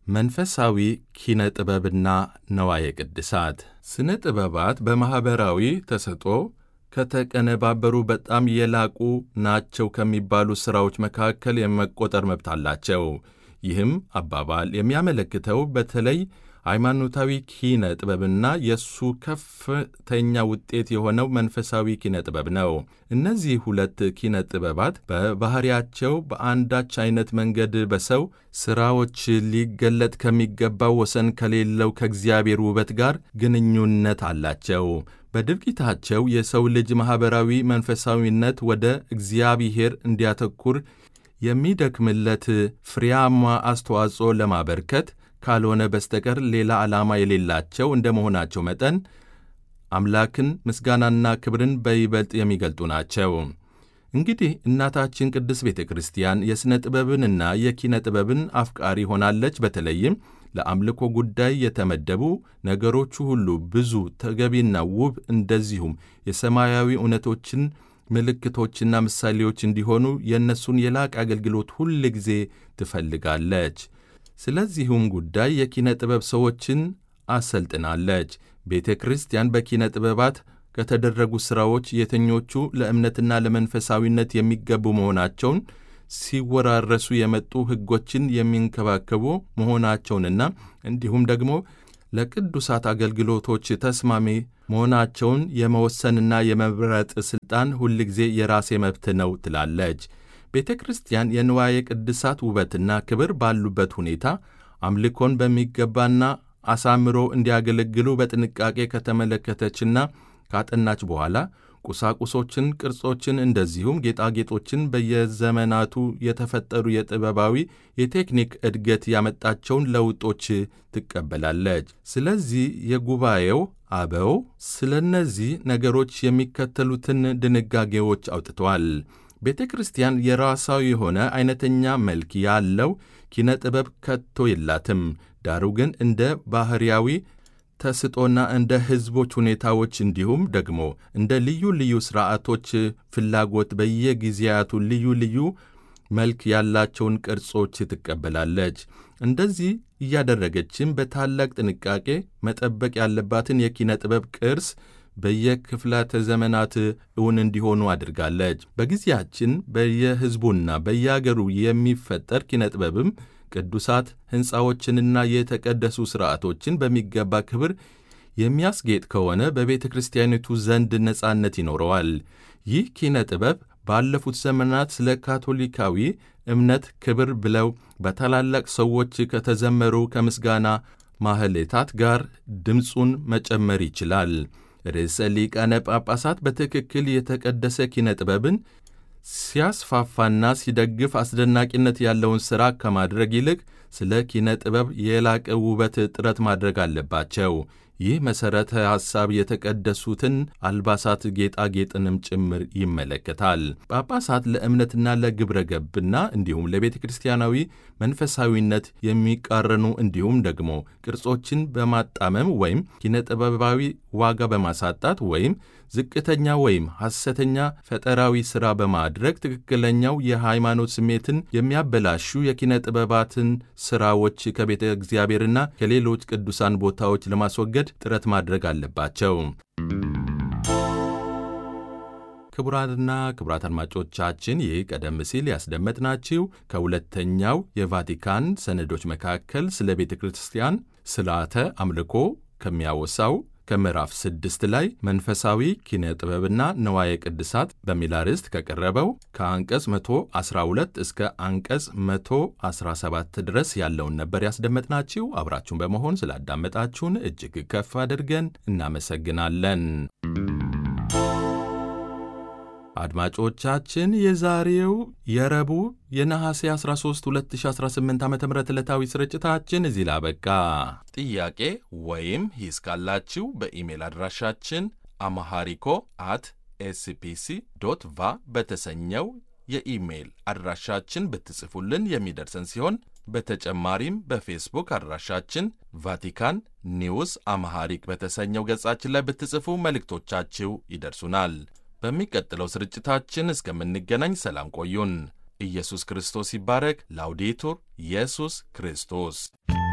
መንፈሳዊ ኪነ ጥበብና ነዋየ ቅድሳት ስነ ጥበባት በማኅበራዊ ተሰጥኦ ከተቀነባበሩ በጣም የላቁ ናቸው ከሚባሉ ሥራዎች መካከል የመቆጠር መብት አላቸው። ይህም አባባል የሚያመለክተው በተለይ ሃይማኖታዊ ኪነ ጥበብና የእሱ ከፍተኛ ውጤት የሆነው መንፈሳዊ ኪነ ጥበብ ነው። እነዚህ ሁለት ኪነ ጥበባት በባሕሪያቸው በአንዳች አይነት መንገድ በሰው ሥራዎች ሊገለጥ ከሚገባው ወሰን ከሌለው ከእግዚአብሔር ውበት ጋር ግንኙነት አላቸው። በድርጊታቸው የሰው ልጅ ማኅበራዊ መንፈሳዊነት ወደ እግዚአብሔር እንዲያተኩር የሚደክምለት ፍሬያማ አስተዋጽኦ ለማበርከት ካልሆነ በስተቀር ሌላ ዓላማ የሌላቸው እንደ መሆናቸው መጠን አምላክን ምስጋናና ክብርን በይበልጥ የሚገልጡ ናቸው። እንግዲህ እናታችን ቅድስት ቤተ ክርስቲያን የሥነ ጥበብንና የኪነ ጥበብን አፍቃሪ ሆናለች። በተለይም ለአምልኮ ጉዳይ የተመደቡ ነገሮቹ ሁሉ ብዙ፣ ተገቢና ውብ እንደዚሁም የሰማያዊ እውነቶችን ምልክቶችና ምሳሌዎች እንዲሆኑ የእነሱን የላቅ አገልግሎት ሁል ጊዜ ትፈልጋለች። ስለዚሁም ጉዳይ የኪነ ጥበብ ሰዎችን አሰልጥናለች። ቤተ ክርስቲያን በኪነ ጥበባት ከተደረጉ ሥራዎች የትኞቹ ለእምነትና ለመንፈሳዊነት የሚገቡ መሆናቸውን ሲወራረሱ የመጡ ሕጎችን የሚንከባከቡ መሆናቸውንና እንዲሁም ደግሞ ለቅዱሳት አገልግሎቶች ተስማሚ መሆናቸውን የመወሰንና የመምረጥ ሥልጣን ሁልጊዜ የራሴ መብት ነው ትላለች። ቤተ ክርስቲያን የንዋየ ቅድሳት ውበትና ክብር ባሉበት ሁኔታ አምልኮን በሚገባና አሳምሮ እንዲያገለግሉ በጥንቃቄ ከተመለከተችና ካጠናች በኋላ ቁሳቁሶችን፣ ቅርጾችን እንደዚሁም ጌጣጌጦችን በየዘመናቱ የተፈጠሩ የጥበባዊ የቴክኒክ እድገት ያመጣቸውን ለውጦች ትቀበላለች። ስለዚህ የጉባኤው አበው ስለ እነዚህ ነገሮች የሚከተሉትን ድንጋጌዎች አውጥተዋል። ቤተ ክርስቲያን የራሷ የሆነ አይነተኛ መልክ ያለው ኪነ ጥበብ ከቶ የላትም። ዳሩ ግን እንደ ባሕርያዊ ተስጦና እንደ ሕዝቦች ሁኔታዎች እንዲሁም ደግሞ እንደ ልዩ ልዩ ሥርዓቶች ፍላጎት በየጊዜያቱ ልዩ ልዩ መልክ ያላቸውን ቅርጾች ትቀበላለች። እንደዚህ እያደረገችም በታላቅ ጥንቃቄ መጠበቅ ያለባትን የኪነ ጥበብ ቅርስ በየክፍላተ ዘመናት እውን እንዲሆኑ አድርጋለች። በጊዜያችን በየሕዝቡና በየአገሩ የሚፈጠር ኪነ ጥበብም ቅዱሳት ሕንፃዎችንና የተቀደሱ ሥርዓቶችን በሚገባ ክብር የሚያስጌጥ ከሆነ በቤተ ክርስቲያኒቱ ዘንድ ነጻነት ይኖረዋል። ይህ ኪነ ጥበብ ባለፉት ዘመናት ስለ ካቶሊካዊ እምነት ክብር ብለው በታላላቅ ሰዎች ከተዘመሩ ከምስጋና ማህሌታት ጋር ድምፁን መጨመር ይችላል። ርዕሰ ሊቃነ ጳጳሳት በትክክል የተቀደሰ ኪነ ጥበብን ሲያስፋፋና ሲደግፍ አስደናቂነት ያለውን ሥራ ከማድረግ ይልቅ ስለ ኪነ ጥበብ የላቀ ውበት ጥረት ማድረግ አለባቸው። ይህ መሠረተ ሐሳብ የተቀደሱትን አልባሳት ጌጣጌጥንም ጭምር ይመለከታል። ጳጳሳት ለእምነትና ለግብረ ገብና እንዲሁም ለቤተ ክርስቲያናዊ መንፈሳዊነት የሚቃረኑ እንዲሁም ደግሞ ቅርጾችን በማጣመም ወይም ኪነ ጥበባዊ ዋጋ በማሳጣት ወይም ዝቅተኛ ወይም ሐሰተኛ ፈጠራዊ ሥራ በማድረግ ትክክለኛው የሃይማኖት ስሜትን የሚያበላሹ የኪነ ጥበባትን ሥራዎች ከቤተ እግዚአብሔርና ከሌሎች ቅዱሳን ቦታዎች ለማስወገድ ጥረት ማድረግ አለባቸው። ክቡራትና ክቡራት አድማጮቻችን ይህ ቀደም ሲል ያስደመጥናችሁ ከሁለተኛው የቫቲካን ሰነዶች መካከል ስለ ቤተ ክርስቲያን ስርዓተ አምልኮ ከሚያወሳው ከምዕራፍ ስድስት ላይ መንፈሳዊ ኪነ ጥበብና ነዋየ ቅድሳት በሚል አርዕስት ከቀረበው ከአንቀጽ 112 እስከ አንቀጽ 117 ድረስ ያለውን ነበር ያስደመጥናችሁ። አብራችሁን በመሆን ስላዳመጣችሁን እጅግ ከፍ አድርገን እናመሰግናለን። አድማጮቻችን የዛሬው የረቡዕ የነሐሴ 13 2018 ዓ ም ዕለታዊ ስርጭታችን እዚህ ላበቃ። ጥያቄ ወይም ሂስ ካላችሁ በኢሜል አድራሻችን አማሃሪኮ አት ኤስፒሲ ዶት ቫ በተሰኘው የኢሜይል አድራሻችን ብትጽፉልን የሚደርሰን ሲሆን በተጨማሪም በፌስቡክ አድራሻችን ቫቲካን ኒውስ አማሃሪክ በተሰኘው ገጻችን ላይ ብትጽፉ መልእክቶቻችሁ ይደርሱናል። በሚቀጥለው ስርጭታችን እስከምንገናኝ ሰላም ቆዩን። ኢየሱስ ክርስቶስ ይባረክ። ላውዴቱር ኢየሱስ ክርስቶስ